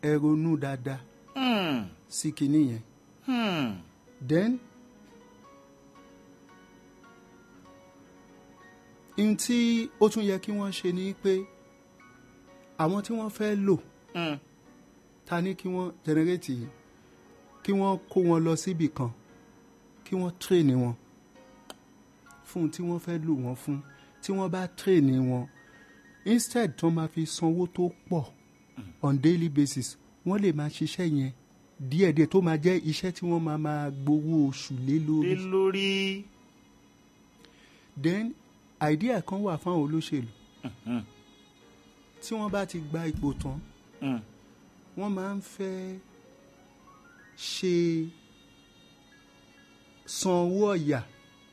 ẹ ronú dáadáa Hmm. sí kinní yẹn Hmm. then n tí ó tún yẹ kí wọ́n ṣe ni pé àwọn tí wọ́n fẹ́ lò Hmm. ta ní kí wọ́n jẹnẹrétì yìí kí wọ́n kó wọn lọ síbì kan kí wọ́n tírèènì wọn fún tí wọ́n fẹ́ lò wọ́n fún tí wọ́n bá tírèènì wọn instead tó máa fi sanwó tó pọ̀ on daily basis wọ́n lè máa ṣiṣẹ́ yẹn díẹ̀díẹ̀ tó máa jẹ́ iṣẹ́ tí wọ́n máa máa gbowó oṣù lé lé lórí lórí. then idea kan wà fáwọn olóṣèlú Hmm. tí wọ́n bá ti gba ipò tán Hmm. wọ́n máa ń fẹ́ ṣe san owó ọ̀yà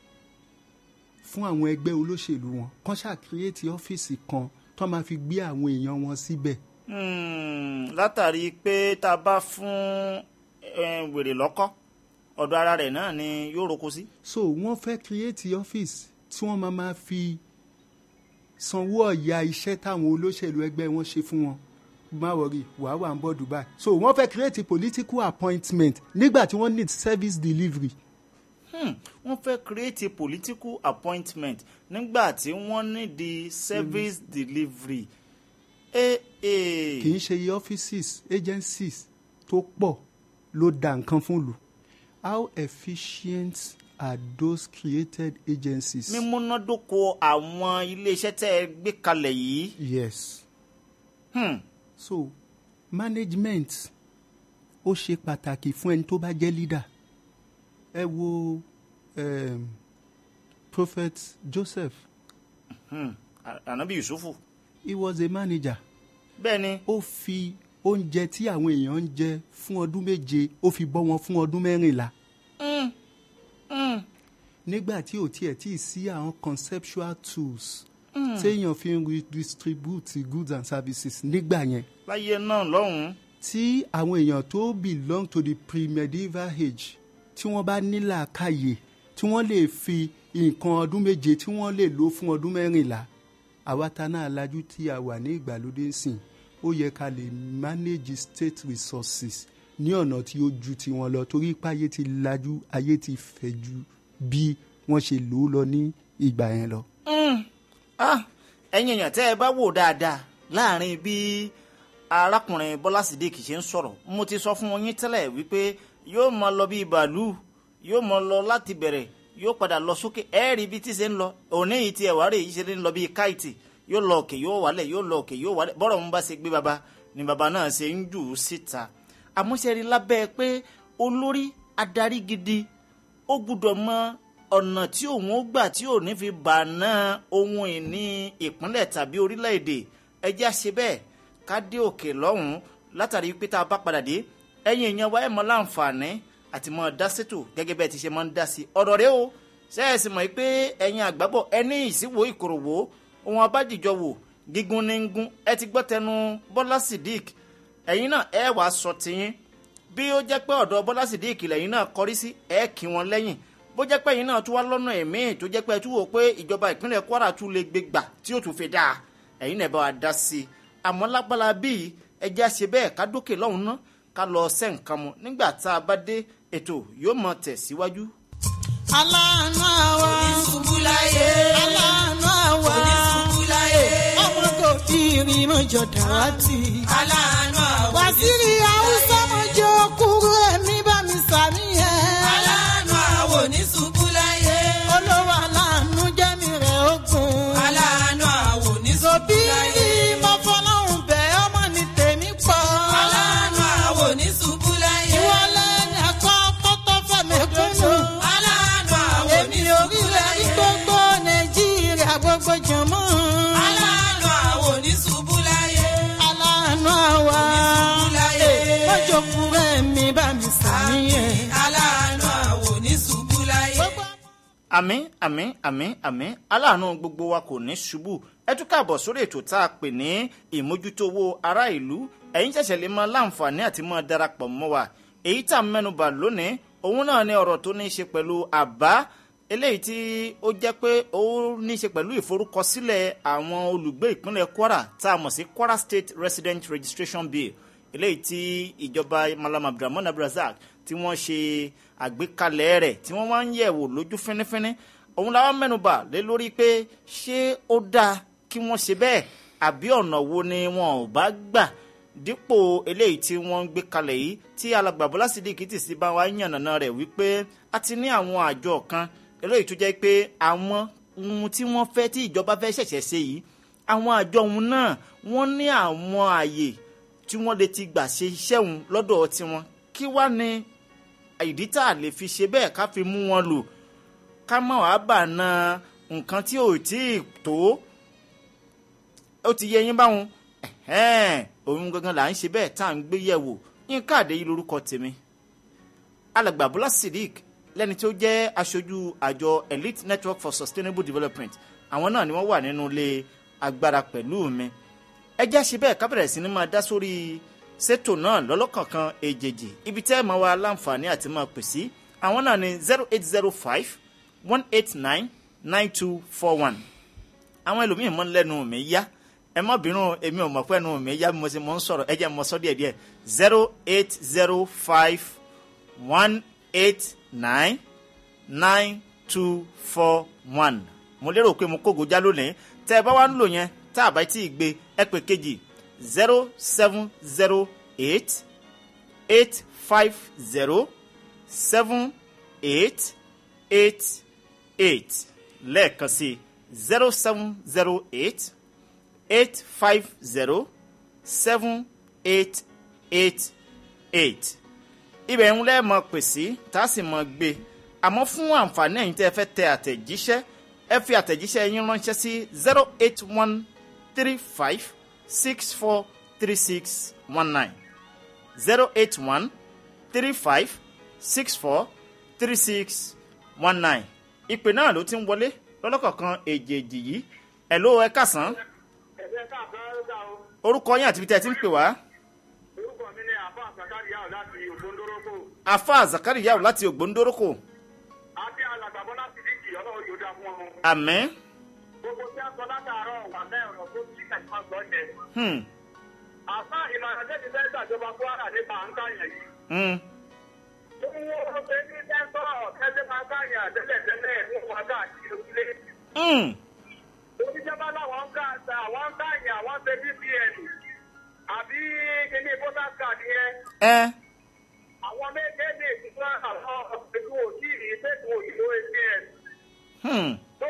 fún àwọn ẹgbẹ́ olóṣèlú wọn kán ṣàkíyèsí ọ́fíìsì kan tó máa fi gbé àwọn èèyàn wọn síbẹ̀ Hmm. látàrí pé tá a bá fún eh, wèrè lọ́kọ́ ọ̀dọ̀ ara rẹ̀ náà ni yóò roko sí. so wọ́n fẹ́ kíríètì ọ́fíìsì tí wọ́n máa máa fi sanwó ọ̀yà iṣẹ́ táwọn olóṣèlú ẹgbẹ́ wọn ṣe fún wọn má wọrí wàá wà ń bọ̀ dubai so wọ́n fẹ́ kíríètì political appointment nígbà tí wọ́n need service delivery Hmm. wọ́n fẹ́ create a political appointment nígbà tí wọ́n ní di service delivery. Eh, eh. kì í ṣe iye offices agencies tó pọ̀ ló da nǹkan fún lù how efficient are those created agencies. mímúnádóko àwọn iléeṣẹ́ tẹ́ ẹ gbé kalẹ̀ yìí. yes Hmm. so management ó ṣe pàtàkì fún ẹni tó bá jẹ́ leader ẹ wo um, prophet joseph Hmm. À- ànábì yusufu. he was a manager bẹ́ẹ̀ ni ó fi oúnjẹ tí àwọn èèyàn ń jẹ fún ọdún méje ó fi bọ́ wọn fún ọdún mẹ́rìnlá. Hmm. Hmm. nígbà tí ò tiẹ̀ tí ì sí àwọn conceptual tools téèyàn fi ń redistribute goods and services nígbà yẹn láyé náà lọ́hùn-ún. tí àwọn èèyàn tó belong to the pre-medieval age tí wọ́n bá ní làákàyè tí wọ́n lè fi nǹkan ọdún méje tí wọ́n lè lò fún ọdún mẹ́rìnlá àwa ta náà lajú tí a wà ní ìgbàlódé sìn ó yẹ ká lè manage state resources ní ọ̀nà tí ó ju tiwọn lọ torí pé ayé ti lajú ayé ti fẹ̀ ju bí wọ́n ṣe lò ó lọ ní ìgbà yẹn lọ. Ah, ẹ̀yin èèyàn tẹ́ ẹ bá wò dáadáa láàrin bí arákùnrin bọ́lá sídìkì ṣe ń sọ̀rọ̀ mo ti sọ fún yín tẹ́lẹ̀ wípé yóò máa lọ bí bàálù yóò máa lọ láti bẹ̀rẹ̀ yóò padà lọ sókè ẹ rí ibi tí ṣe ń lọ òní yìí ti ẹ̀wá rè yìí ṣe ń lọ bí káìtì yóò lọ òkè yóò wálẹ̀ yóò lọ òkè yóò wálẹ̀ bọ́rọ̀ ń bá ṣe gbé baba ni baba náà ṣe ń jù ú síta àmúṣẹ́rí lábẹ́ pé olórí adarí gidi ó gbúdọ̀ mọ ọ̀nà tí òun ó gbà tí ò ní fi bàná ohun ìní ìpínlẹ̀ tàbí orílẹ̀-èdè ẹjẹ́ àṣẹ bẹ́ẹ̀ ká dé òkè lọ́hùn-ún látàrí pé tá a bá padà dé ẹ̀yin èèyàn wa ẹ̀ mọ láǹfààní àti mọ dá sétò gẹ́gẹ́ bẹ́ẹ̀ ti ṣe máa ń dá sí ọ̀rọ̀ rẹ o sẹ́ẹ̀sì mọ̀ pé ẹ̀yin àgbábọ̀ ẹni ìsíwò ìkòròwò ohun abájìjọ wò gígùn ní gún ẹ ti gbọ́ tẹnu bọ́lá sidik ẹ̀yin náà ẹ wàá sọ tiyín bí ó jẹ́ pé ọ̀dọ̀ bọ́lá sídìkì lẹ́yìn náà kọrí sí ẹ̀ kí wọn lẹ́yìn bó jẹ́ pé ẹ̀yin náà tún wá lọ́nà ẹ̀mí tó jẹ́ pé ẹ tún wò pé ìjọba ìpínlẹ̀ kwara tún lè gbé gbà tí ó tún fi dáa ẹ̀yin náà bá wa dá sí i àmọ́ lágbára bíi ẹjẹ́ àṣẹ bẹ́ẹ̀ ká dókè lọ́hùn ná ká lọ ṣẹ́ nǹkan mu nígbà tá a bá dé ètò yóò mọ tẹ̀síwájú. aláàánú àwa Oníṣubúláyé. aláàánú àwa Oníṣubúláyé. ọmọ kò fi ìrìn mọ́jọ dàrátì. Aláàánú àwọn wàsírí haúsá mọ́jọ kúrú ẹ̀mí bá mi sàmì ẹ̀. Aláàánú àwọn oníṣubúláyé. olówó aláàánú jẹ́mi rẹ̀ ogun. Aláàánú àwọn òbí oníṣubúláyé. mo fọlọ́hún bẹ́ ọmọ ní tèmi pọ̀. Aláàánú àwọn oníṣubúláyé. ìwọlé ẹ̀kọ́ pọ́tọ́ fẹ̀mẹ́kúnnù. Aláàánú àwọn èmi ò rí rẹ̀ ní gbogbo nàìjíríà gbogbo jọ̀mọ́. Aláàánú àwọn oníṣubúláyé. aláàánú àwa. Oníṣubúláyé. mọ́jọ kúrú ẹ̀mí bá mi sàmì ẹ̀. Aláàánú àwọn oníṣubúláyé. àmín àmín àmín àmín aláàánú gbogbo wa kò ní ṣubú ẹ tún káàbọ̀ sórí ètò tá a pè ní ìmójútó owó ará ìlú ẹ̀yin ṣẹ̀ṣẹ̀ lè máa láǹfààní àti máa darapọ̀ mọ́ wa èyí tá a mẹ́nubà lónìí òun náà ní ọ̀rọ̀ tó ní í ṣe pẹ̀lú àbá eléyìí tí ó jẹ́ pé ó ní í ṣe pẹ̀lú ìforúkọsílẹ̀ àwọn olùgbé ìpínlẹ̀ kwara tá a mọ̀ sí kwara state resident registration bill eléyìí tí ìjọba malam abdulrahman abdulrasaq tí wọ́n ṣe àgbékalẹ̀ rẹ̀ tí wọ́n máa ń yẹ̀wò lójú fínífíní òun làwọn mẹ́nubà lé lórí pé ṣé ó dáa kí wọ́n ṣe bẹ́ẹ̀ àbí ọ̀nà wo ni wọn ò bá gbà dípò eléyìí tí wọ́n ń gbé kalẹ̀ yìí tí alàgbà bọ́lá sídìkì tì sí bá wa yànnàná rẹ̀ wípé a ti ní àwọn àjọ kan eléyìí tó jẹ́ pé àwọn ohun tí wọ́n fẹ́ tí ìjọba fẹ́ ṣẹ̀ṣẹ̀ ṣe yìí àwọn àjọ òun náà wọ́n ní àwọn ààyè tí wọ́n lè ti gbà ṣe iṣẹ́ òun lọ́dọ̀ tiwọn kí wá ní ìdí tá a lè fi ṣe bẹ́ẹ̀ ká fi mú wọn lò ká má wàá bà na nǹkan tí ò tí ì tó ó ti yẹ yín báwọn ẹ̀hẹ́n, òun gangan là ń ṣe bẹ́ẹ̀ tá à ń gbé yẹ̀wò yín káàdé yìí lórúkọ tèmi alàgbà bọ́lá sidik lẹ́ni tó jẹ́ aṣojú àjọ elite network for sustainable development àwọn náà ni wọ́n wà nínú ilé agbára pẹ̀lú mi ẹ jẹ́ ṣe bẹ́ẹ̀ ká bẹ̀rẹ̀ sí ni máa dá sórí ṣètò náà lọ́lọ́kọ̀ọ̀kan èjèèjì ibi tẹ́ ẹ̀ máa wá láǹfààní àti máa pè sí àwọn náà ni zero eight zero five one eight nine nine two four one àwọn ẹlòmíín mọ́ lẹ́nu mi yá ẹ má bínú èmi ò mọ̀ pé ẹnu mi yá bí mo ṣe mọ̀ ń sọ̀rọ̀ ẹ jẹ́ mọ̀ sọ́ díẹ̀ díẹ̀ zero eight zero five one eight nine nine two four one mo lérò pé mo kógo já lónìí tẹ́ ẹ bá wá ń lò yẹn tá a bá tí ì gbé ẹ pè kejì zero seven zero eight eight five zero seven eight eight eight lẹ́ẹ̀kan sí zero seven zero eight eight five zero seven eight eight eight ibẹ̀ ń lẹ́ mọ̀ pè sí tá a sì mọ̀ gbé àmọ́ fún àǹfààní ẹ̀yin tẹ́ ẹ fẹ́ tẹ àtẹ̀jíṣẹ́ ẹ fi àtẹ̀jíṣẹ́ yín ránṣẹ́ sí zero eight one three five six four three six one nine zero eight one three five six four three six one nine ìpè náà ló ti ń wọlé lọ́lọ́kọ̀ọ̀kan èjèèjì yìí ẹ̀ ló ẹ kásán ẹ̀jẹ̀ káàkiri ọ̀gá o orúkọ yín àti ibi tẹ́ ẹ ti ń pè wá orúkọ mi ni àbá àgbàkárí yàrá láti ògbóndórókò afa zakari yàwó láti ògbóndórókò àti alàgbàbọ́ láti díjì ọlọ́run yóò dá fún ọ. àmín gbogbo tí a sọ látàárọ̀ wà lẹ́ẹ̀rọ̀ tó ti kẹ̀kọ́ sọ yẹn. hmm, àfa ìmọ̀ràn tẹ́tí fẹ́ gbàjọba kwara nípa à ń káyàn yìí. hmm, tó ń wọ́n pé ní sẹ́ńtọ̀ kẹ́sẹ́ máa káyàn tẹ́lẹ̀tẹ́lẹ̀ fún wa káàkiri òkúlé. hmm, oníjọba làwọn ń ká àwọn ń káyàn àwọn ń ṣe bpn àbí kíní voters card yẹn. ẹ àwọn méjèèjì ìtura àwọn ètò òjì ìṣètò òyìnbó apn hmm, tó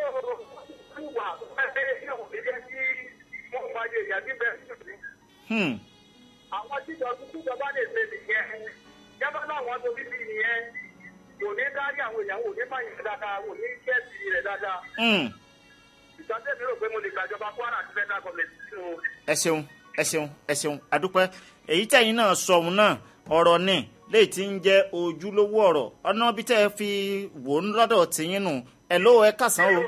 wà pẹ́ẹ́ yóò fi jẹ́ kí wọ́n fàyè ìyàtí bẹ́ẹ̀ sí. hmm, àwọn tíjọ tíjọba lè ṣe nìyẹn jábá láwọn tó bí bí nìyẹn kò ní dárí àwọn èèyàn kò ní báyìí dáadáa kò ní kẹ́ẹ̀sì rẹ̀ dáadáa. hmm. ìtọ́jú mi rò pé mo lè gbàjọba kwara àti federal government sínú ẹ ṣeun ẹ ṣeun ẹ ṣeun adúpẹ́ èyí tẹ̀yin náà sọ òun náà ọ̀rọ̀ ni léyìí tí ń jẹ́ ojúlówó ọ̀rọ̀ ọ̀nà bí tẹ́ ẹ fi wò ó lọ́dọ̀ tìyín nù ẹ ló ẹ kàsán o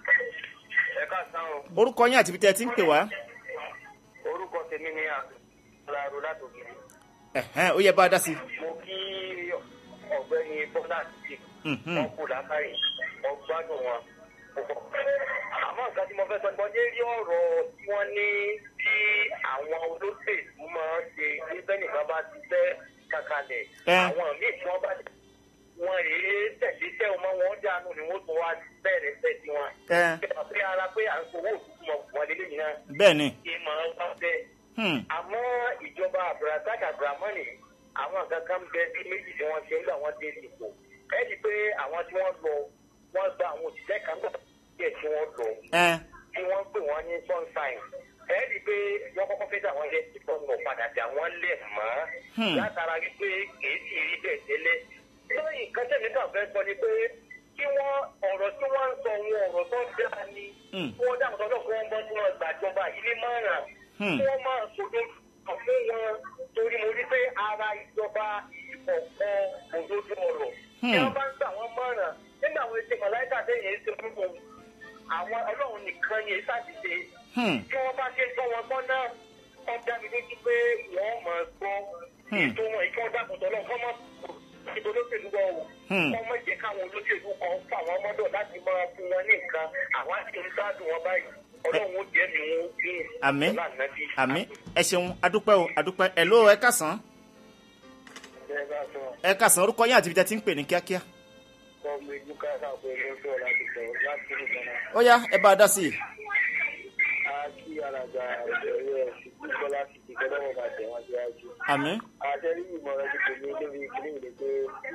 ẹ káàsán o orúkọ yín àti ibi tẹ́ ẹ ti ń pè wá orúkọ tèmi ni àlàrò látòkè ẹ̀hẹ́n ó yẹ bá a dá sí i. mo kí ọ̀gbẹ́ni bọ́lá àti Mhm. wọn kù lákàrí ọgbádùn wọn púpọ̀. àmọ́ nǹkan tí mo fẹ́ sọ ni mo dé rí ọ̀rọ̀ tí wọ́n ní tí àwọn olóṣèlú máa ń ṣe ní bẹ́nìkan bá ti fẹ́ kàkàlẹ̀ Ẹ. àwọn míì tí wọ́n bá wọn rèé tẹ̀lé tẹ́ ọmọ wọn dànù ni wọ́n tún wá bẹ̀rẹ̀ fẹ́ sí wọn. ẹ pé ara pé à ń fowó òtútù mọ̀ wọ́n lélẹ́yìn náà bẹ́ẹ̀ ni kí máa ń wá bẹ́ẹ̀ hmm, àmọ́ ìjọba abdulrasaq abdulrahman àwọn nǹkan kan bẹ bí méjì tí wọ́n ṣe ń gbà wọ́n dé ipò ẹ rí i pé àwọn tí wọ́n lọ wọ́n gba àwọn òṣìṣẹ́ kan gbà díẹ̀ tí wọ́n lọ ẹ tí wọ́n pè wọ́n ní sunshine ẹ rí i pé wọ́n kọ́kọ́ fẹ́ dà wọ́n lẹ̀ tí wọ́n lọ padà dà wọ́n lẹ̀ mọ́ Hmm. látara wípé kìí sì rí bẹ́ẹ̀ tẹ́lẹ̀ lóyìn nǹkan tẹ̀mí kan fẹ́ sọ ni pé kí wọ́n ọ̀rọ̀ tí wọ́n ń sọ wọn ọ̀rọ̀ tó dáa ni Hmm. kí wọ́n dáhùn sọ́dọ̀ kí wọ́n bọ́ tí wọ́n gbàjọba yìí ní mọ́ràn Hmm. kí wọ́n máa sọdọ́ fún wọn torí mo rí pé ara ìjọba ọ̀pọ̀ òdodo ọ̀rọ̀ Hmm. tí wọ́n bá ń gbà wọ́n mọ́ràn nígbà àwọn ètò mọ̀láìkà tẹ̀yìn ètò fún wọn àwọn ọlọ́run nìkan yẹn ṣàtìṣe hmm, tí wọ́n bá ṣe gbọ́ wọn gbọ́ náà wọ́n dá mi lójú pé wọ́n mọ̀ ọ́ gbọ́ Hmm. ètò wọn ìkí wọ́n dàpọ̀tọ̀ lọ kọ́ mọ́ ètò olóṣèlú wọn o Hmm. kọ́ mọ́ jẹ́ káwọn olóṣèlú kan fún àwọn ọmọdé láti máa fún wọn ní nǹkan àwọn àti ń gbádùn wọn báyìí ọlọ́run ó jẹ́ mi wọn ní Àmín. ọlá ànábì. àmì ẹ ṣeun adúpẹ́ o adúpẹ́ ẹ ló ẹ kàsán Bẹ́ẹ̀ bá sọ, ẹ kàsán orúkọ yín àti ibi tẹ́ ti ń pè ní kíákíá ọmọ ìlú káàkiri àpò ìlú ń sọ̀rọ̀ láti sọ̀rọ̀ láti rí ìgbàna. ó yá ẹ bá a dá sí i A kí alàgbà ìbẹ̀rẹ̀ ìsìnkú Bọ́lá ti di kọ́lọ́wọ́ máa tẹ̀ wọ́n síwájú. àmì. Àtẹ́rí ìmọ̀ràn ti tèmi lórí ìpínlẹ̀ ìlú pé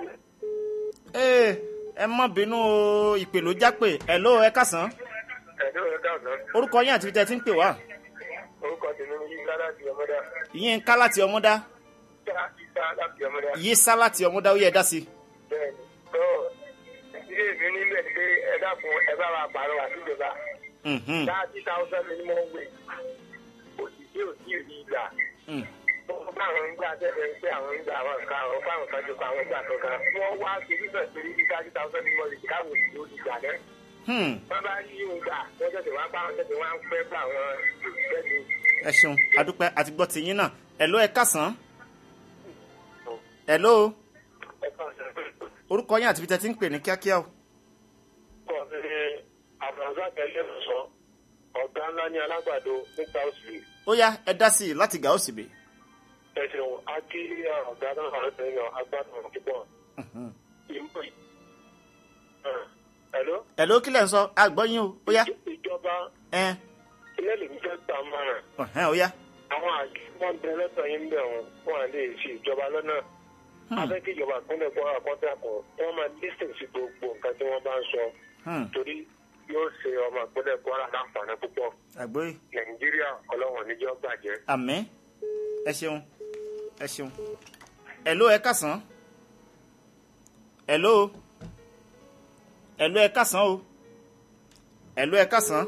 ee ẹ má bínú o ìpè ló jápè ẹ ló ẹ kàsán ẹ̀dọ́ rẹ̀ dàgbà. orúkọ yín àti ibi tẹ́ ti ń pè wá Orúkọ tèmi ní Yíká láti ọmọdá. ìyẹn ká láti ọmọdá Yíká láti ọmọdá. yé sá láti ọmọdá ó yẹ ẹ dá sí i. Bẹ́ẹ̀ni, tó ilé mi nílẹ̀ pé ẹ dákun ẹ bá wa pàrọ̀ wá síjọba. Mhm, Thirty thousand ni mo ń gbé. Òṣìṣẹ́ ò tí ì rí ìgbà. mm. Wọ́n bá àwọn ń gbà tẹ́lẹ̀ ń pé àwọn ń gbà àwọn nǹkan àwọn fáwọn kan jọ pa àwọn gbà kankan. Wọ́n wá solúsọ̀ sí ní thirty thousand ni mo lè káwọ̀ sí olùgbà náà. Hmm, Wọ́n bá rí ìhùn gbà wọ́n tẹ̀sẹ̀ wá bá wọn tẹ̀sẹ̀ wá ń pẹ́ fún àwọn òṣìṣẹ́ mi. ẹ ṣeun adúpẹ́ àti gbọ́ tiyín náà ẹ ló ẹ kàsán ẹ ló Ẹ kàn sí orúkọ yín àti ibi tẹ́ ti ń pè ní kíákíá o. pọ̀ sí àbùrọ̀sá tẹ̀lé sọ ọ̀gá ńlá ní alágbàdo níta òsì ó yá ẹ dá sí i láti gà ó sì bè. ẹ ṣeun á kí ọ̀gá náà àwọn ènìyàn agbádùn púpọ̀. ìmọ̀ yìí. Hello? ẹ ló kílẹ̀ ń sọ àgbọ̀ yín o ó yá ìjọba ẹ ilé lè fẹ́ gbà mọ́ràn ọ̀hẹ́n ó yá. àwọn àjọ wọn bẹ lọ́tọ̀ yín bẹ̀ wọn wọn à lè ṣe ìjọba lọ́nà afẹ́ kí ìjọba ìpínlẹ̀ Kwara kọ́ńtà kan wọ́n máa dísìn sí gbogbo nǹkan tí wọ́n bá ń sọ Hmm, torí yóò ṣe ọmọ ìpínlẹ̀ Kwara láǹfààní púpọ̀ àgbọ̀ yìí Nàìjíríà ọlọ́wọ̀n níjọ́ bàjẹ́. àmì ẹ ṣeun ẹ ṣeun ẹ ló ẹ kàsán ẹ ló ẹ ló ẹ kàsán o ẹ ló ẹ kàsán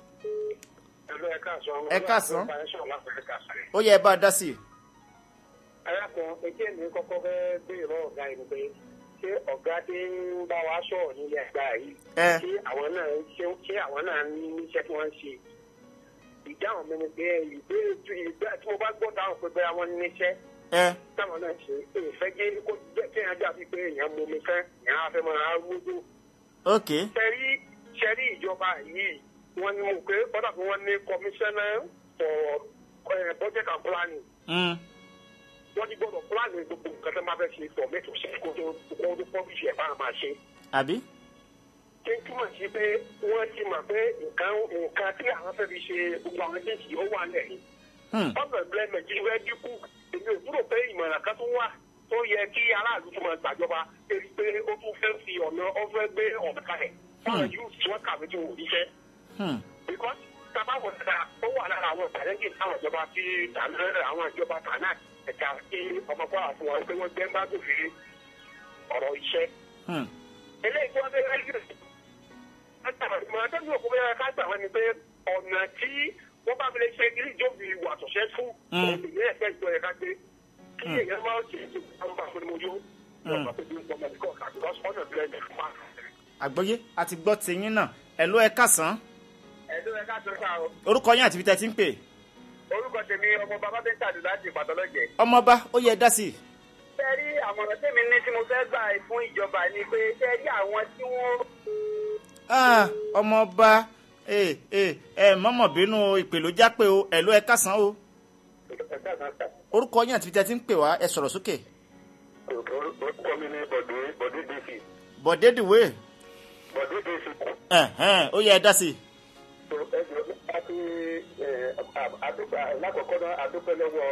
Ẹ̀lú ẹ káàsán. Ẹ káàsán. Ẹ káàsán. ó yẹ ẹ bá a dá sí i. arákùnrin etí èmi kọ́kọ́ fẹ́ béèrè lọ́wọ́ ọ̀gá yìí pé ṣé ọ̀gá tí ń bá wa sọ̀rọ̀ nílé ẹgbà yìí ẹ ṣé àwọn náà ṣé ṣé àwọn náà ní iṣẹ́ tí wọ́n ń ṣe ìdáhùn mi ni pé ìbéèrè tí ìgbà tí mo bá gbọ́ dáhùn pé bẹ́ẹ̀ wọ́n ní iṣẹ́ ẹ táwọn náà ṣe èèfẹ́ gé kó jẹ́ kí èèyàn dàbí pé èèyàn mú mi fẹ́ èèyàn á fẹ́ máa rúdú ok ṣẹ́rí ṣẹ́rí ìjọba yìí wọ́n ní mo pé kọ́dà pé wọ́n ní commissioner for eh, budget and planning mm. wọ́n ti gbọ́dọ̀ pílánì gbogbo nǹkan tó máa fẹ́ ṣe tọ̀ mẹ́tò sí kó tó kó tó pọ́bíṣì ẹ̀ bá máa ṣe. àbí ṣé ń túmọ̀ sí pé wọ́n ti mọ̀ pé nǹkan nǹkan tí àwọn fẹ́ fi ṣe gbogbo àwọn ẹgbẹ́ ó wà lẹ̀. Hmm, ọ̀nà employment yìí fẹ́ dínkù èmi ò dúró pé ìmọ̀ràn kan tó wà tó yẹ kí aráàlú tó máa gbàjọba èyí pé ó tún fẹ́ fi ọ̀nà ó fẹ́ gbé ọ̀nà kalẹ̀ fáwọn yóò tí wọ́n kàwé tí wọ́n ò níṣẹ́ hmm, because tabawo dára ó wà lára àwọn ìtàlẹ́jì táwọn ìjọba fi tàná àwọn ìjọba tàná ẹ̀ka kí ọmọ kwara fún wọn pé wọ́n gbẹ́ bá gòfin ọ̀rọ̀ iṣẹ́. hmm. eléyìí tí wọ́n fẹ́ rẹ́jú mọ̀ ẹ́ tẹ́lifí òkú bẹ́ẹ̀ ká gbà wọ́n ni pé ọ̀nà tí wọ́n bá fi lè ṣe kí ìjọba ìwà àtọ̀ṣẹ́ fún Mm. òṣèlú ẹ̀fẹ́ ìjọ yẹn ká gbé kí èèyàn máa ṣe ètò àwọn bá fún mi yó wọ́n bá fún mi gbọ́mọ̀ ní kọ́ọ̀kà because ọ̀nà ìbílẹ̀ ní fún wa. àgbọ́yé àti gbọ́ tiyín náà ẹ ló ẹ kàsán ẹ̀dùn ẹ̀ka tó ká o orúkọ yín àti ibi tẹ́ ti ń pè orúkọ tèmi ọmọ bàbá bẹ́ẹ̀ tàdé láti ìpàtọ́lọ́jẹ̀. ọmọọba ó yẹ ẹ dá sí i. fẹ́ rí àmọ̀ràn tèmi ní tí mo fẹ́ gbà fún ìjọba ni pé fẹ́ rí àwọn tí wọ́n. Ah, ọmọọba ẹ ẹ ẹ mọ́mọ́ bínú ìpè ló jápè o ẹ ló ẹ kàsán o orúkọ yín àti ibi tẹ́ ti ń pè wá ẹ sọ̀rọ̀ sókè orúkọ mi ní bọ̀dé bọ̀dé dc bọ̀dé dìwé bọ̀dé dc ẹ̀hẹ́n, ó yẹ ẹ dá sí i. tó ẹgbẹ́ àti àdúgbà lákọ̀ọ́kọ́ náà àdúpẹ́ lọ́wọ́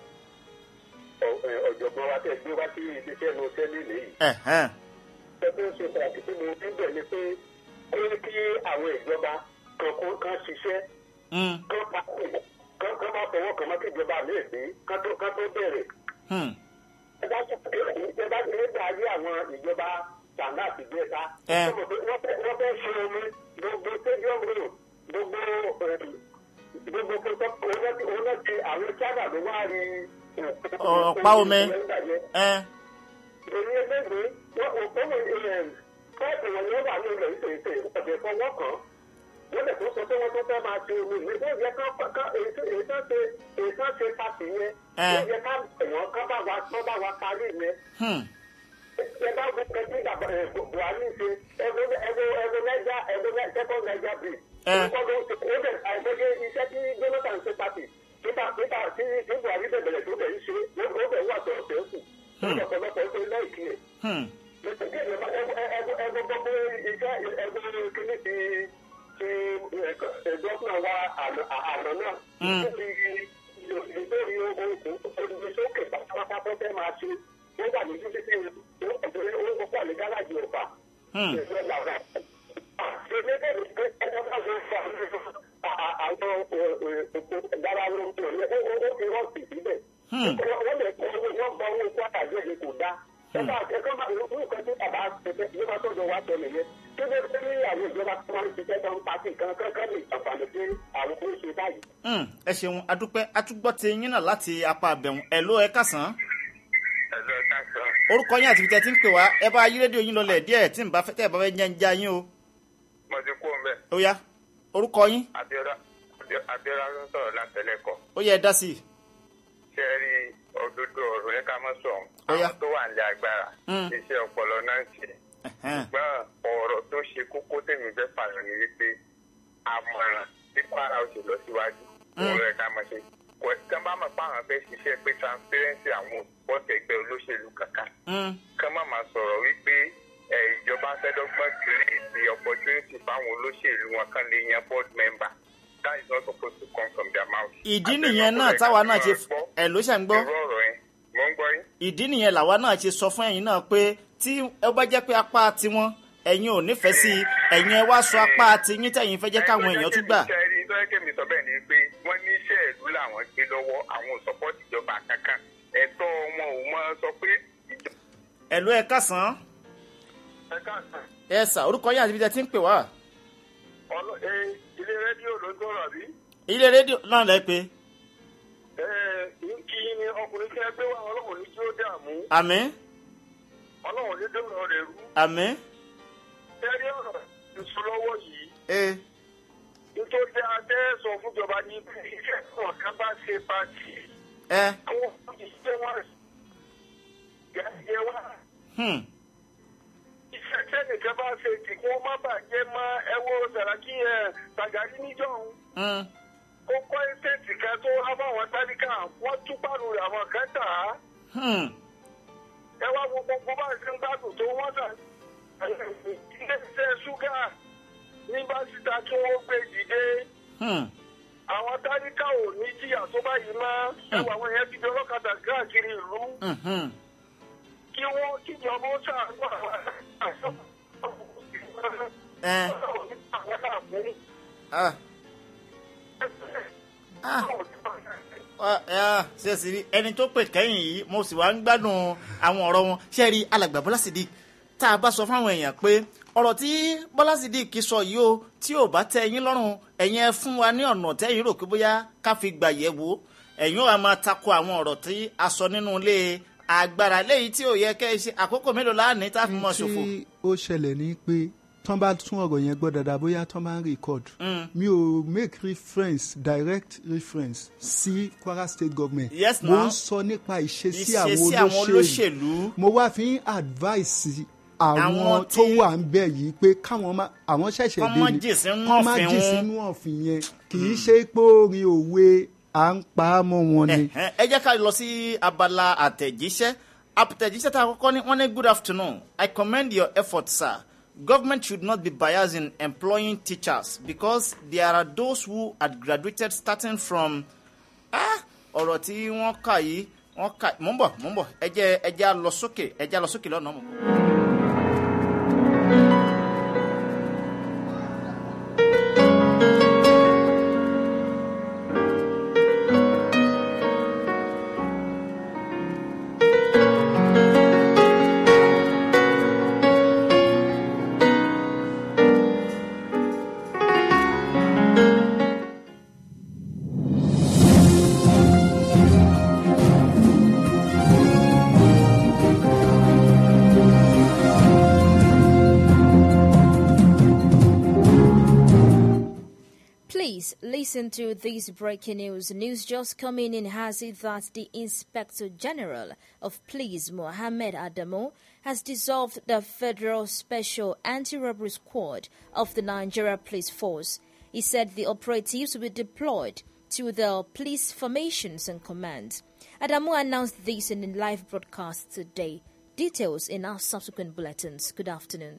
ọ̀jọ̀gbọ́n wa tẹ̀ gbé wá sí iléeṣẹ́ ní sẹ́lẹ̀ lẹ́yìn. Ẹ̀hẹ́n, ẹgbẹ́ ṣe pàtàkì tí mo ń bẹ̀ ni pé ó yẹ kí àwọn ìjọba kankan kan ṣiṣẹ́ mm, kán pa kán kán má fọwọ́ kàn má kí ìjọba mi gbé kán tó kán tó bẹ̀rẹ̀. hmm, ẹ bá ṣe ẹ bá ṣe nígbà ayé àwọn ìjọba sàǹdà àti gbẹ́ta. Ẹ. wọ́n fẹ́ wọ́n fẹ́ ṣe omi gbogbo stadium road gbogbo eh, gbogbo pẹ̀tọ́ òun náà ti àwọn sábà ló wá rí. Ọ̀pá omi. ẹ èyí ẹgbẹ́ wọn ò tó wọ pẹ́ẹ́pù wọn yóò wà ní ilẹ̀ ìṣèṣe ọ̀dẹ̀ fọwọ́ kan wọ́n lè tó sọ pé wọ́n tó fẹ́ máa ṣe omi ìwé tó yẹ ká èyí tó ṣe èyí tó ṣe pàṣẹ yẹn Ẹ. tó yẹ ká ẹ̀wọ̀n ká bá wa tó bá wa parí yẹn hmm, ẹ bá gbé pẹ́ẹ́tì ìgbà buhari ṣe ẹgbẹ́ ẹgbẹ́ ẹgbẹ́ nàìjà ẹgbẹ́ second nàìjà bridge Ẹ. ó bẹ̀ àìsọ́jẹ́ iṣẹ́ tí jonathan ṣe pàtì nígbà nígbà tí tí buhari bẹ̀ bẹ̀rẹ̀ tó bẹ̀ ń ṣe ó bẹ̀ wà tó ọ̀sẹ̀ kù ó bẹ̀ ọ̀pọ̀lọpọ̀ ó bẹ̀ láìkí ẹ̀. Hmm. ẹgbẹ́ gbọ́ pé iṣẹ́ ẹgbẹ́ kìíní ti ti ẹ̀dọ́gbọ̀n wa àná náà nítorí ogun sókè pátápátá tó fẹ́ máa ṣe wọ́n wà ní títí tí ó pọ̀ ní gáràjì ọ̀fà. Hmm. àwọn garawo ó ti rọ́ọ̀tì síbẹ̀. wọ́n lè kọ́ wọ́n gba owó kwata jẹ́ ní kò dá. ẹ̀ka ẹ̀ka máa ń fún nǹkan tí bàbá ṣẹ̀ṣẹ̀ ìjọba tó jọ wá tẹ̀lé yẹn. tó bẹ́ẹ̀ tó ní àwọn ìjọba tó máa ń ṣiṣẹ́ tó ń pàṣẹ kan kankan lè ṣàǹfààní sí àwọn tó ń ṣe báyìí. Hmm. ẹ ṣeun adúpẹ́ atúgbọ́ ti yín náà láti apá abẹ̀hùn ẹ̀ ló ẹ kásán ẹ̀lọ́ ẹ̀ka sọ. orúkọ yín àti ibi tẹ́ ti ń pè wá ẹ bá yí rédíò yín lọlẹ̀ díẹ̀ tí n bá fẹ́ tẹ́ ẹ bá fẹ́ jẹ́ ń já yín o mo ti kú mbẹ ó yá orúkọ yín abiola abiola ló ń sọ̀rọ̀ látẹlẹkọ ó yẹ ẹ dá sí i. ṣe é rí òdodo ọ̀rọ̀ yẹn ká mọ sọ Ó yá. àwọn tó wà nílé agbára Mm. iṣẹ́ ọpọlọ náà ń ṣe Ẹ̀hẹ́n. ṣùgbọ́n ọ̀rọ̀ tó ṣe kókó tèmi fẹ́ fààyàn ni wípé àmọ̀ràn tí kwara ó ṣe lọ síwájú òun rẹ̀ ká mọ̀ ṣe kò kán bá mọ̀ pé àwọn fẹ́ ṣiṣẹ́ pé transparency àwọn òpótẹ́ ẹgbẹ́ olóṣèlú kankan Hmm. kán má máa sọ̀rọ̀ wípé ẹ, ìjọba fẹ́dọ́gbọ́n create opportunity fáwọn olóṣèlú wọn kan lè yan board member that is not supposed to come from their mouth. ìdí nìyẹn náà táwa náà ṣe ẹ ló ṣe ń gbọ́ irú ọ̀rọ̀ yẹn mo ń gbọ́ yín. ìdí nìyẹn làwa náà ṣe sọ fún ẹ̀yin náà pé tí ẹ bá jẹ́ pé apá tiwọn ẹ̀yin ò nífẹ̀ẹ́ sí i ẹ̀yin ẹ wá sọ apá tiyín tẹ̀yin fẹ́ jẹ́ káwọn èèyàn tún gbà. iṣẹ́ rí nítorí kẹ́mi sọ bẹ́ẹ̀ ni pé wọ́n ní iṣẹ́ ìlú làwọn gbé lọ́wọ́ àwọn ò sọ́pọ́tì ìjọba kankan ẹ̀tọ́ wọn ò mọ sọ pé ìjọba ẹ ló ẹ kásán ẹ̀ka àtàn ẹ sà orúkọ yín àti ibi tẹ́ ti ń pè wá. ọlọ́ ẹ ilé rédíò ló ń sọ̀rọ̀ àbí? ilé rédíò náà lẹ pé ẹ kí ni ọkùnrin tí ẹ gbé wá ọlọ́run ní tí ó dààmú àmín ọlọ́run ní dọ̀rọ̀ rẹ̀ rú àmín tẹ́rí ọ̀rọ̀ ìṣúlọ́wọ́ yìí ẹ nítorí adé sọ fúnjọba ní pé iṣẹ́ kọ̀ọ̀kan bá ṣe pàtì ẹ àwọn òṣìṣẹ́ wọn gẹ̀ẹ́gẹ́ wá hmm iṣẹ́ tẹ́nìkan bá ṣe tì kí wọ́n má bàjẹ́ mọ́ ẹwọ́ sàràkí ẹ̀ tàgàrí níjọ́hún hmm ó kọ́ ẹ́sẹ̀tì kan tó wá fáwọn tálíkà wọ́n tú pàrọ̀ rẹ̀ àwọn kan tà á hmm ẹ wá wo gbogbo bá ṣe ń gbádùn tó wọ́n tà iléeṣẹ́ ṣúgà ní básítà tí wọ́n gbé dìde hmm àwọn tálíkà ò ní jìyà tó báyìí mọ́ ẹwà àwọn yẹn ti di ọlọ́kadà káàkiri ìlú hmm hmm kí wọ́n kíjọba ó ṣàánú àwọn ẹ ah ah Ah, ah, ṣe sì rí ẹni tó pè kẹ́yìn yìí mo sì wá ń gbádùn àwọn ọ̀rọ̀ wọn ṣe rí alàgbà bọ́lá sídìí tá a bá sọ fáwọn èèyàn pé ọ̀rọ̀ tí bọ́lá sídìí kì í sọ yìí o tí ò bá tẹ́ ẹ̀yin lọ́rùn ẹ̀yin ẹ fún wa ní ọ̀nà tẹ́yìn rò pé bóyá ká fi gbà yẹ̀ wò ẹ̀yin ò wá máa tako àwọn ọ̀rọ̀ tí a sọ nínú ilé agbára léyìí tí ò yẹ kẹ́ ẹ ṣe àkókò mélòó láàánú tá a fi mọ̀ ṣòfò. tí ó ṣẹlẹ̀ ní pé tán bá tún ọ̀rọ̀ yẹn gbọ́ dáadáa bóyá tán bá ń record mi ò make reference direct reference sí Kwara State Government Yes, mo now. ń sọ nípa ìṣesí Ìṣesí àwọn àwọn olóṣèlú olóṣèlú. mo wá fi ń advice Àwọn àwọn tí- tó wà ń bẹ̀ yìí pé káwọn má àwọn ṣẹ̀ṣẹ̀ Kán dé má ni jì sínú kán má ọ̀fìn jì wọn. sínú ọ̀fìn yẹn kì í ṣe pé orin òwe à ń pa á mọ́ wọn ni. Ẹ̀hẹ́n, ẹ jẹ́ ká lọ sí abala àtẹ̀jíṣẹ́ àtẹ̀jíṣẹ́ tá a kọ́kọ́ ní wọ́n ní good afternoon I commend your effort sir government should not be biased in employing teachers because there are those who had graduated starting from ah, ọ̀rọ̀ tí wọ́n kà yìí wọ́n kà mò ń bọ̀ mò ń bọ̀ ẹ jẹ́ ẹ jẹ́ á lọ sókè ẹ jẹ́ á lọ sókè lọ́nà mọ̀. Please listen to this breaking news. News just coming in has it that the Inspector General of Police, Mohammed Adamo, has dissolved the Federal Special Anti-Robbery Squad of the Nigeria Police Force. He said the operatives will be deployed to the police formations and commands. Adamu announced this in a live broadcast today. Details in our subsequent bulletins. Good afternoon.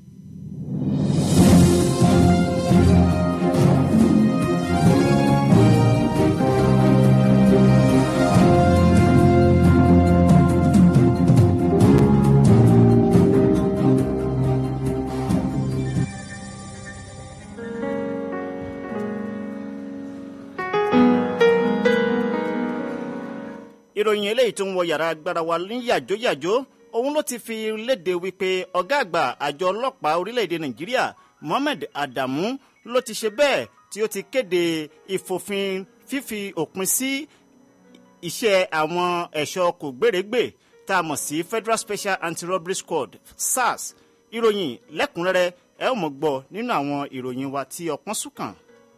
ìròyìn eléyìí tó ń wọ yàrá agbára wa ní yàjóyàjó òun ló ti fi léde wípé ọ̀gá àgbà àjọ ọlọ́pàá orílẹ̀-èdè nàìjíríà mohammed adamu ló ti ṣe bẹ́ẹ̀ tí ó ti kéde ìfòfin fífi òpin sí iṣẹ́ àwọn ẹ̀ṣọ́ kò gbèrègbè tá a mọ̀ sí federal special anti-robbery squad sars ìròyìn lẹ́kùnrẹ́rẹ́ ẹ ó mọ̀ gbọ́ nínú àwọn ìròyìn wa tí ọpọ́n sùn kàn.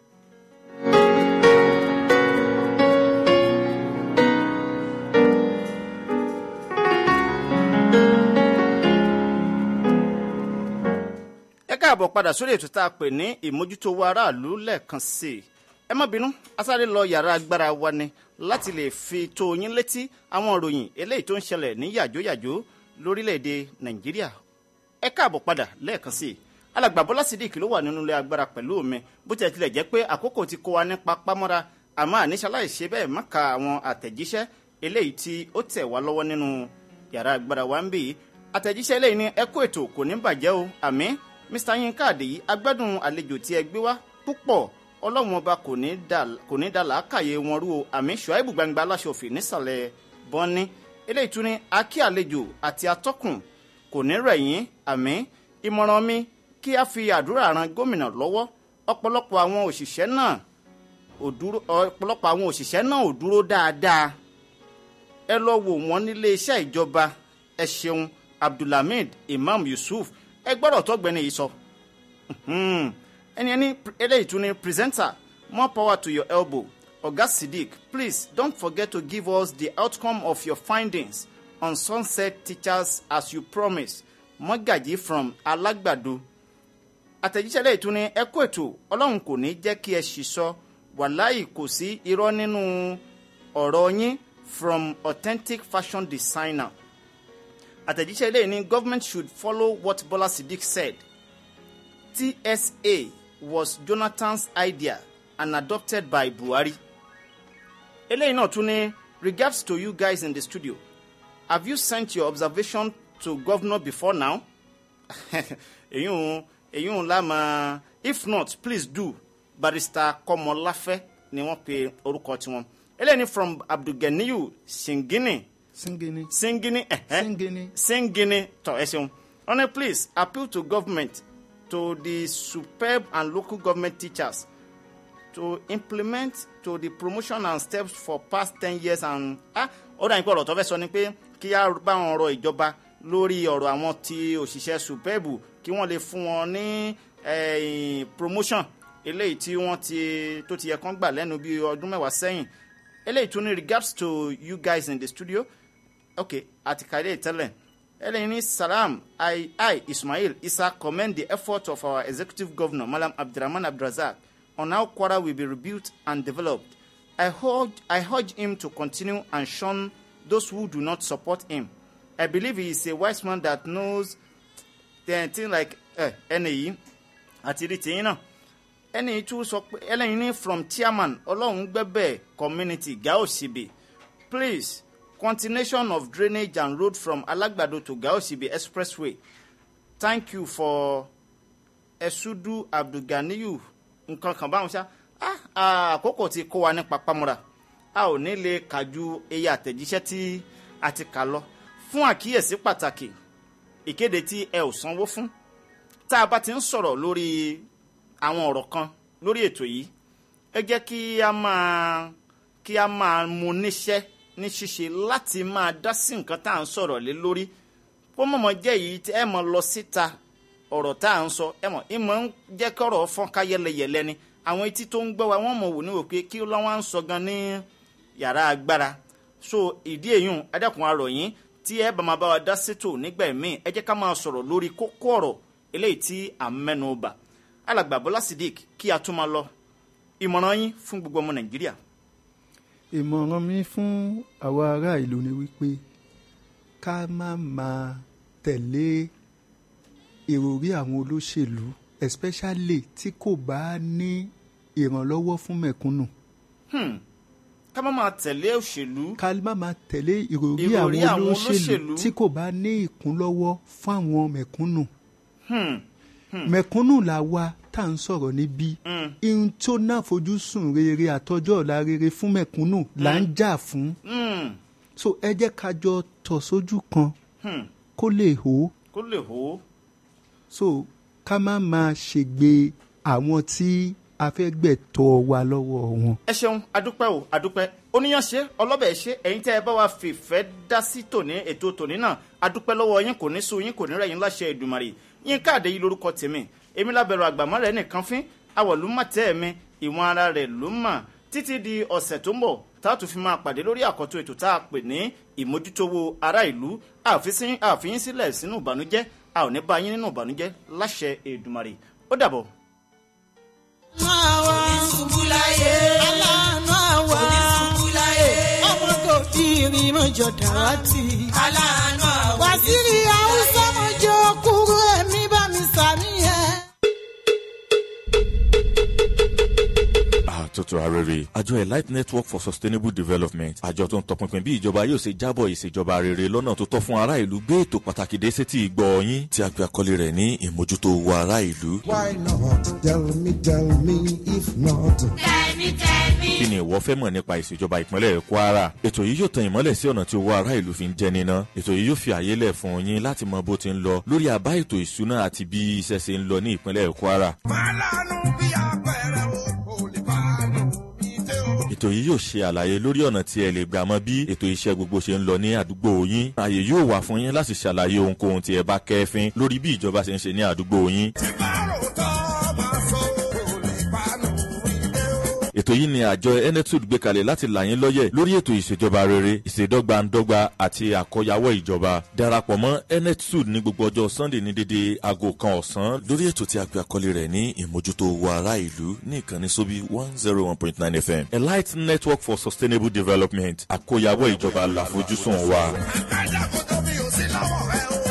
ẹ káàbọ̀ padà sórí ètò tá a pè ní ìmójútó wa aráàlú lẹ́ẹ̀kan sí i ẹ má bínú asáré lọ yàrá agbára wa ni láti lè fi tó yín létí àwọn ìròyìn eléyìí tó ń ṣẹlẹ̀ ní yàjóyàjó lórílẹ̀‐èdè nàìjíríà ẹ káàbọ̀ padà lẹ́ẹ̀kan sí i alàgbà bọ́lá sídìkì ló wà nínú ilé agbára pẹ̀lú mi bó tilẹ̀ tilẹ̀ jẹ́ pé àkókò ti kó wa nípa pámọ́ra àmọ́ àníṣe aláìṣe bẹ́ẹ̀ má ka àwọn àtẹ̀jíṣẹ́ eléyìí tí ó tẹ̀ wá lọ́wọ́ nínú yàrá agbára wa ń bì í àtẹ̀jíṣẹ́ eléyìí ni ẹ kó ètò kò ní bàjẹ́ o àmì mr yinka àdèyí agbádùn àlejò tí ẹ gbé wá púpọ̀ ọlọ́run ọba kò ní dà- kò ní da làákàyè wọn rú o àmì ṣùáìbù gbangba aláṣọfì nísàlẹ̀ bọ́ní eléyìí tún ní akí àlejò àti atọ́kùn kò ní rẹ̀yìn àmì ìmọ̀ràn mi kí a fi àdúrà ran gómìnà lọ́wọ́ ọ̀pọ̀lọpọ̀ àwọn òṣìṣẹ́ náà ò dúró ọ̀pọ̀lọpọ̀ àwọn òṣìṣẹ́ náà ò dúró dáadáa ẹ lọ wò wọ́n nílé iṣẹ́ ìjọba ẹ ṣeun abdulhamid imam yusuf ẹ gbọ́dọ̀ tọ́gbẹ́ni yìí sọ. Mhm. ẹni ẹni eléyìí tún ní presenter more power to your elbow oga siddiq please don't forget to give us the outcome of your findings on sunset teachers as you promised mọ́gàjì from alágbàdo àtẹ̀jíṣẹ́ lẹ́yìn tún ní ẹ kó ètò ọlọ́run kò ní jẹ́ kí ẹ ṣì sọ wàláì kò sí irọ́ nínú ọ̀rọ̀ yín from authentic fashion designer àtẹ̀jíṣẹ́ ilé ní government should follow what bola siddiq said tsa was jonathan's idea and adopted by buhari eléyìí náà tún ní regards to you guys in the studio have you sent your observation to governor before now èyún èyún lámà if not please do barrister kọmọláfẹ ni wọn pe orúkọ tiwọn eléyìí ní from abdulganiyu singini singini singini ẹhẹ Singini. singini tọ ẹ ṣeun honey please appeal to government to the superb and local government teachers to implement to the promotion and steps for past ten years and ah ó dà ní pé ọ̀rọ̀ tó fẹ́ sọ ni pé kí á bá wọn rọ ìjọba lórí ọ̀rọ̀ àwọn ti òṣìṣẹ́ superb kí wọ́n lè fún wọn ní eh, promotion eléyìí tí wọ́n ti tó ti yẹ kán gbà lẹ́nu bí ọdún mẹ́wàá sẹ́yìn eléyìí tún ní regards to you guys in the studio okay àti kàdé ìtẹ́lẹ̀ eléyìí ní salam i i ismail isa commend the effort of our executive governor malam abdulrahman abdulrazak on how kwara will be rebuilt and developed i urge i urge him to continue and shun those who do not support him i believe he is a wise man that knows the thing like ẹ ẹni yìí àti rí tìyín náà ẹni yìí tún sọ pé ẹlẹ́yin ní from chairman ọlọ́run gbẹ́bẹ̀ community gao sibe please continuation of drainage and road from alagbado to gao sibe expressway thank you for ẹ̀sùdù abdulganiyu nǹkan kan báwọn ṣá ah, ah, àkókò ti kó wa ní papamọ́ra a ò ní lè kà ju iye àtẹ̀jíṣẹ́ tí a ti kà lọ fún àkíyèsí pàtàkì ìkéde tí ẹ ò sanwó fún tá a bá ti ń sọ̀rọ̀ lórí àwọn ọ̀rọ̀ kan lórí ètò yìí ẹ jẹ́ kí a máa kí a máa mú níṣẹ́ ní ṣíṣe láti máa dá sí nǹkan tá à ń sọ̀rọ̀ lé lórí kó mọ̀mọ́ jẹ́ yìí tí ẹ mọ̀ lọ síta ọ̀rọ̀ tá à ń sọ ẹ mọ̀ ìmọ̀ ń jẹ́ kọ́rọ̀ fọ́n ká yẹlẹyẹlẹ ni àwọn etí tó ń gbọ́ wa wọ́n mọ̀ wò ní òkè kí lọ́wọ́ ń sọ gan ní yàrá agbára so ìdí èyún adẹ́kun arọ̀ yín tí ẹ bá máa bá wa dá sétò nígbà míì ẹ jẹ́ ká máa sọ̀rọ̀ lórí kókó ọ̀rọ̀ eléyìí tí à ń mẹ́nu bà alàgbà bọ́lá sidik kí a tún máa lọ ìmọ̀ràn yín fún gbogbo ọmọ nàìjíríà. ìmọ̀ràn mi fún àwa ará ìlú ni wípé ká má máa tẹ̀lé ìròrí àwọn olóṣèlú especially tí kò bá ní ìrànlọ́wọ́ fún mẹ̀kúnnù Hmm. ká má máa tẹ̀lé òṣèlú ká má máa tẹ̀lé ìròrí Ìròrí àwọn àwọn olóṣèlú olóṣèlú. tí kò bá ní ìkúnlọ́wọ́ fún àwọn mẹ̀kúnnù Hmm. mẹ̀kúnnù là wa tá à ń sọ̀rọ̀ níbí Mm. ihun tó náà fojúsùn rere àtọjọ́ ọ̀la rere fún mẹ̀kúnnù là ń jà fún Hmm. so ẹ jẹ́ ká jọ tọ̀ sójú kan Hmm. kó lè hó kó lè hó so ká má máa ṣègbè àwọn tí a fẹ́ gbẹ̀tọ́ wa lọ́wọ́ wọn. ẹ ṣeun adúpẹ́ o adúpẹ́ oníyanṣe ọlọ́bẹ̀ ṣe ẹ̀yin tẹ́ ẹ bá wa fìfẹ́ dá sí tòní ètò tòní náà adúpẹ́ lọ́wọ́ yín kò ní sú yín kò ní rẹ̀yìn láṣẹ ìdùmarè yín káàdé yìí lórúkọ tèmi èmi lábẹ̀rù àgbàmọ́ rẹ̀ nìkan fín awọ̀lú má tẹ́ mi ìwọ̀n ara rẹ̀ ló mà títí di ọ̀sẹ̀ tó ń bọ̀ tá a tún fi máa pàdé lórí àkọ́tún ètò tá a pè ní ìmójútówó ará ìlú àfisín- àfihín sílẹ̀ sínú ìbànújẹ́ a ò ní bá yín nínú ìbànújẹ́ láṣẹ ìdùmarè ó dàbọ̀. àwa ṣubú láyé aláàánú àwa ṣubú láyé ọmọ kò tí ì rí mọ́jọ dàrátì. aláàánú àwọn wàsíìrì haúsá mọ́jọ kúrú ẹ̀mí bá mi sàmì yẹn. àtúntò arére àjọ elite network for sustainable development àjọ tó ń tọpinpin bí ìjọba yóò ṣe jábọ̀ ìṣèjọba rere lọ́nà tó tọ́ fún ará ìlú gbé ètò pàtàkì dé sétí ìgbọ́ yín tí a pe àkọlé rẹ̀ ní ìmójútó owó ará ìlú. Why not? Tell me, tell me, if not. kí ni ìwọ fẹ́ mọ̀ nípa ìṣèjọba ìpínlẹ̀ kwara ètò yìí yóò tan ìmọ́lẹ̀ sí ọ̀nà tí owó ará ìlú fi ń jẹ níná ètò yìí yóò fi àyè lẹ̀ fún yín láti mọ bó ti ń lọ lórí àbá ètò ìṣúná àti bí iṣẹ́ ṣe ń lọ ní ìpínlẹ̀ kwara Fálánù bí apẹ̀rẹ̀ o, kò lè fánù bí tẹ́ o. ètò yìí yóò ṣe àlàyé lórí ọ̀nà tí ẹ lè gbà mọ bí ètò iṣẹ́ gbogbo ṣe ń lọ ní àdúgbò yín ààyè yóò wà fún yín láti ṣàlàyé ohunkóhun tí ẹ bá kẹ́fín lórí bí ìjọba ṣe ń ṣe ní àdúgbò yín Tí bá ròótọ́ máa sọ, kò lè fánù bí tẹ́ o. ètò yìí ni àjọ enetud gbé kalẹ̀ láti là yín lọ́yẹ̀ lórí ètò ìṣèjọba rere ìṣèdọ́gbandọ́gba àti àkọyawọ́ ìjọba darapọ̀ mọ́ enetud ní gbogbo ọjọ́ sunday ní dédé aago kan ọ̀sán lórí ètò tí a pè àkọlé rẹ̀ ní ìmójútó owó ará ìlú ní ìkànnì sóbí one zero one point nine fm elite network for sustainable development àkọyawọ́ ìjọba làfojúsùn wa. Àgbàjà kò tóbi ò sí lọ́wọ́ rẹ o.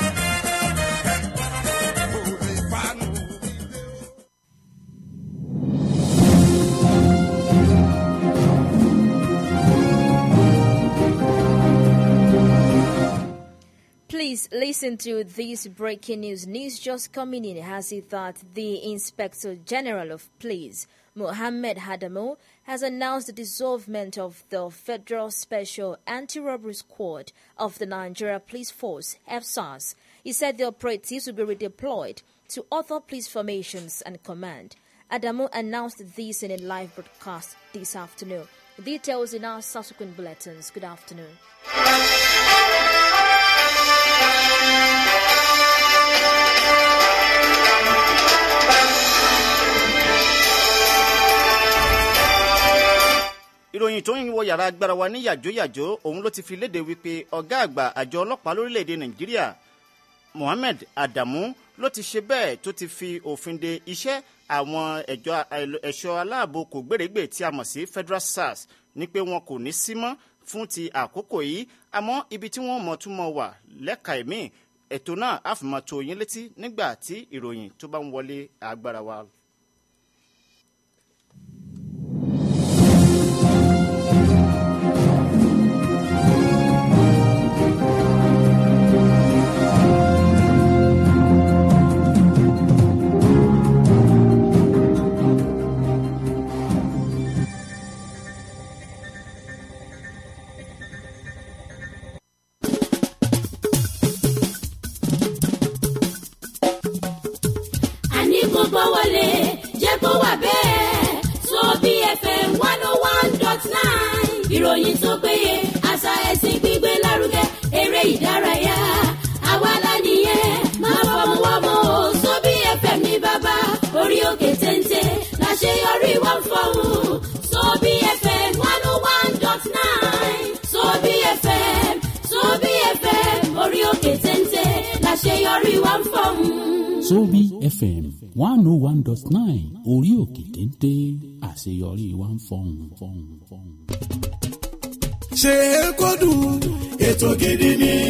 Kò lè fánù bí tẹ́ o. Please listen to this breaking news. News just coming in has it that the Inspector General of Police, Mohammed Hadamo, has announced the dissolvement of the Federal Special Anti-Robbery Squad of the Nigeria Police Force, FSARS. He said the operatives will be redeployed to other police formations and command. Adamo announced this in a live broadcast this afternoon. Details in our subsequent bulletins. Good afternoon. ìròyìn tó ń wọ yàrá agbára wa ní yàjóyàjó òun ló ti fi léde wípé ọ̀gá àgbà àjọ ọlọ́pàá lórílẹ̀‐èdè nàìjíríà mohammed adamu ló ti ṣe bẹ́ẹ̀ tó ti fi òfin de iṣẹ́ àwọn ẹ̀jọ́- ẹ̀ṣọ́ aláàbò kò gbèrègbè tí a mọ̀ sí federal sars ní pé wọn kò ní sí mọ́ fún ti àkókò yìí àmọ́ ibi tí wọ́n mọ̀ tún mọ̀ wà lẹ́ka ẹ̀mí ètò náà á fi máa tó yín létí nígbà tí ìròyìn tó bá ń wọlé agbára wa àní kò gbọ́ wọlé jẹ́ kó wà bẹ́ẹ̀ so bfm one oh one dot nine ìròyìn tó péye àṣà ẹ̀sìn gbígbé lárugẹ eré ìdárayá àwa la nìyẹn máa fọmọ wọmọ o so bfm ní bàbá orí òkè téńté láṣeyọrí wọn fọhùn so bfm one oh one dot nine so bfm so bfm orí òkè téńté láṣeyọrí wọn fọhùn. Sobi FM one oh one dot nine orí òkè téńté àṣeyọrí wa ń fọhùn fọhùn fọhùn. ṣe é kó dùn ètò gidi ni.